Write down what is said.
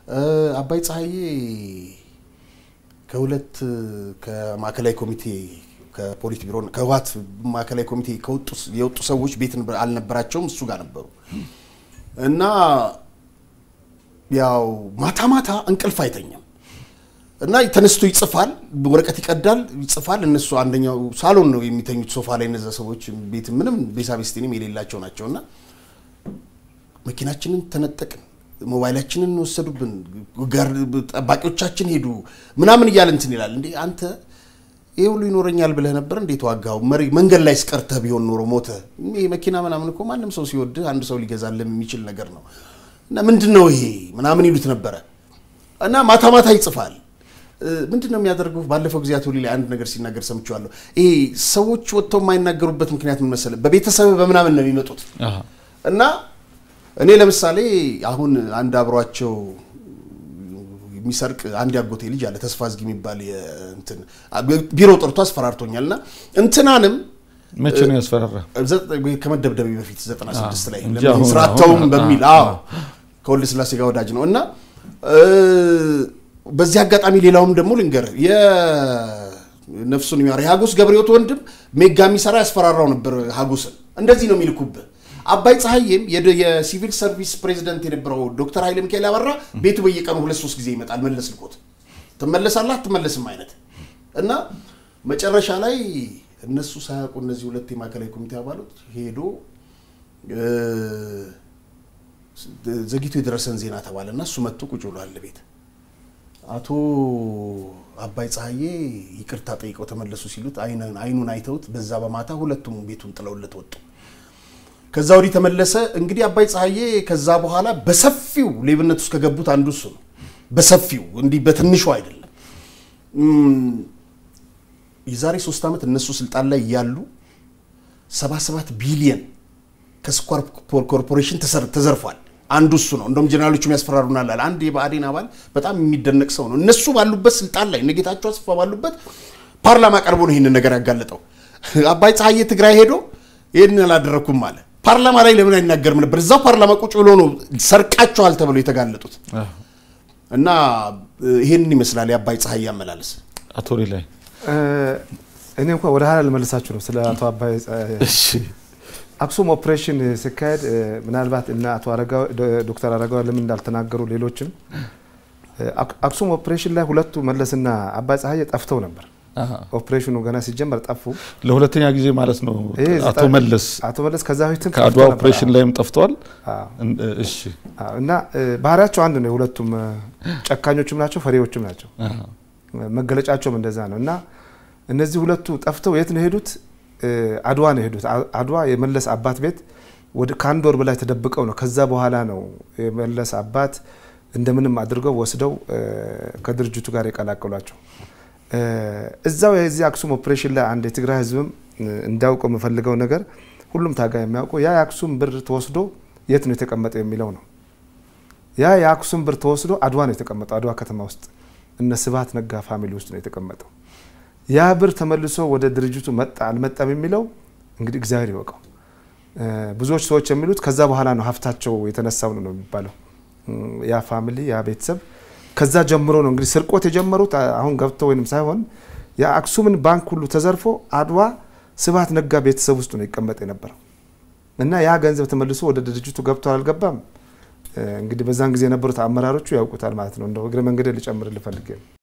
አባይ ፀሐዬ ከሁለት ከማዕከላዊ ኮሚቴ ከፖሊት ቢሮ ከህወሓት ማዕከላዊ ኮሚቴ ከወጡ የወጡ ሰዎች ቤት አልነበራቸውም፣ እሱ ጋር ነበሩ እና ያው ማታ ማታ እንቅልፍ አይተኛም እና ተነስቶ ይጽፋል፣ ወረቀት ይቀዳል፣ ይጽፋል። እነሱ አንደኛው ሳሎን ነው የሚተኙት ሶፋ ላይ። እነዛ ሰዎች ቤት ምንም ቤሳቤስቲንም የሌላቸው ናቸው እና መኪናችንን ተነጠቅን፣ ሞባይላችንን ወሰዱብን፣ ጠባቂዎቻችን ሄዱ ምናምን እያለ እንትን ይላል። እንዴ አንተ ይህ ሁሉ ይኖረኛል ብለህ ነበር እንዴት ዋጋው? መሪ መንገድ ላይ ስቀርተህ ቢሆን ኖሮ ሞተ። ይህ መኪና ምናምን እኮ ማንም ሰው ሲወድህ አንድ ሰው ሊገዛልህ የሚችል ነገር ነው እና ምንድን ነው ይሄ ምናምን ይሉት ነበረ እና ማታ ማታ ይጽፋል። ምንድን ነው የሚያደርገው? ባለፈው ጊዜ አቶ ሊላይ አንድ ነገር ሲናገር ሰምቼዋለሁ። ይሄ ሰዎች ወጥተው የማይናገሩበት ምክንያት ምን መሰለህ? በቤተሰብ በምናምን ነው የሚመጡት እና እኔ ለምሳሌ አሁን አንድ አብሯቸው የሚሰርቅ አንድ ያጎቴ ልጅ አለ ተስፋ ዝጊ የሚባል እንትን ቢሮ ጠርቶ አስፈራርቶኛል። እና እንትናንም መቼ ነው ያስፈራራ? ከመደብደቤ በፊት 96 ላይ ስራተውም በሚል አዎ ከወልደ ስላሴ ጋር ወዳጅ ነው እና በዚህ አጋጣሚ ሌላውም ደግሞ ልንገር የነፍሱን የሚያር የሀጎስ ገብረሕይወት ወንድም ሜጋ የሚሰራ ያስፈራራው ነበር ሀጎስን። እንደዚህ ነው የሚልኩብህ። አባይ ፀሐዬም የሲቪል ሰርቪስ ፕሬዚደንት የነበረው ዶክተር ኃይለ ሚካኤል አበራ ቤቱ በየቀኑ ሁለት ሶስት ጊዜ ይመጣል። መለስ ልኮት ትመለሳለህ አትመለስም አይነት እና መጨረሻ ላይ እነሱ ሳያውቁ እነዚህ ሁለት የማዕከላዊ ኮሚቴ አባሎች ሄዶ ዘግይቶ የደረሰን ዜና ተባለ እና እሱ መጥቶ ቁጭ ብሏል ቤት አቶ አባይ ፀሐዬ ይቅርታ ጠይቀው ተመለሱ ሲሉት አይኑን አይተውት በዛ በማታ ሁለቱም ቤቱን ጥለውለት ወጡ። ከዛ ወዲህ ተመለሰ። እንግዲህ አባይ ፀሐዬ ከዛ በኋላ በሰፊው ሌብነት ውስጥ ከገቡት አንዱ እሱ ነው። በሰፊው እንዲህ በትንሹ አይደለም። የዛሬ ሶስት ዓመት እነሱ ስልጣን ላይ ያሉ 77 ቢሊየን ከስኳር ኮርፖሬሽን ተዘርፏል። አንዱ እሱ ነው። እንደውም ጀነራሎቹም ያስፈራሩናል አለ አንድ የብአዴን አባል። በጣም የሚደነቅ ሰው ነው። እነሱ ባሉበት ስልጣን ላይ እነ ጌታቸው አስፋ ባሉበት ፓርላማ ቀርቦ ነው ይህንን ነገር ያጋለጠው። አባይ ፀሐዬ ትግራይ ሄዶ ይህንን አላደረግኩም አለ። ፓርላማ ላይ ለምን አይናገርም ነበር? እዛው ፓርላማ ቁጭ ብሎ ነው ሰርቃቸዋል ተብለው የተጋለጡት። እና ይህንን ይመስላል የአባይ ፀሐዬ አመላለስ። አቶ ላይ እኔ እንኳ ወደ ኋላ ልመልሳችሁ ነው ስለ አቶ አባይ አክሱም ኦፕሬሽን ሲካሄድ ምናልባት እና አቶ ዶክተር አረጋዊ ለምን እንዳልተናገሩ ሌሎችም አክሱም ኦፕሬሽን ላይ ሁለቱ መለስና አባይ ፀሐዬ ጠፍተው ነበር። ኦፕሬሽኑ ገና ሲጀመር ጠፉ። ለሁለተኛ ጊዜ ማለት ነው። አቶ መለስ አቶ መለስ ከዛ በፊትም ከአድዋ ኦፕሬሽን ላይም ጠፍተዋል። እሺ እና ባህሪያቸው አንድ ነው። የሁለቱም ጨካኞችም ናቸው፣ ፈሪዎችም ናቸው። መገለጫቸውም እንደዛ ነው እና እነዚህ ሁለቱ ጠፍተው የት ነው የሄዱት? አድዋ ነው የሄዱት። አድዋ የመለስ አባት ቤት ወደ ከአንድ ወር በላይ ተደብቀው ነው። ከዛ በኋላ ነው የመለስ አባት እንደምንም አድርገው ወስደው ከድርጅቱ ጋር የቀላቀሏቸው። እዛው የዚህ አክሱም ኦፕሬሽን ላይ አንድ የትግራይ ሕዝብም እንዳውቀው የምፈልገው ነገር ሁሉም ታጋይ የሚያውቀው ያ የአክሱም ብር ተወስዶ የት ነው የተቀመጠው የሚለው ነው። ያ የአክሱም ብር ተወስዶ አድዋ ነው የተቀመጠው። አድዋ ከተማ ውስጥ እነ ስብሀት ነጋ ፋሚሊ ውስጥ ነው የተቀመጠው። ያ ብር ተመልሶ ወደ ድርጅቱ መጣ አልመጣም የሚለው እንግዲህ እግዚአብሔር ይወቀው። ብዙዎች ሰዎች የሚሉት ከዛ በኋላ ነው ሀብታቸው የተነሳው ነው የሚባለው። ያ ፋሚሊ ያ ቤተሰብ ከዛ ጀምሮ ነው እንግዲህ ስርቆት የጀመሩት አሁን ገብተው ወይም ሳይሆን የአክሱምን ባንክ ሁሉ ተዘርፎ አድዋ ስብሀት ነጋ ቤተሰብ ውስጥ ነው ይቀመጥ የነበረው እና ያ ገንዘብ ተመልሶ ወደ ድርጅቱ ገብቶ አልገባም እንግዲህ በዛን ጊዜ የነበሩት አመራሮቹ ያውቁታል ማለት ነው። እንደው እግረ መንገድ ልጨምር ልፈልግ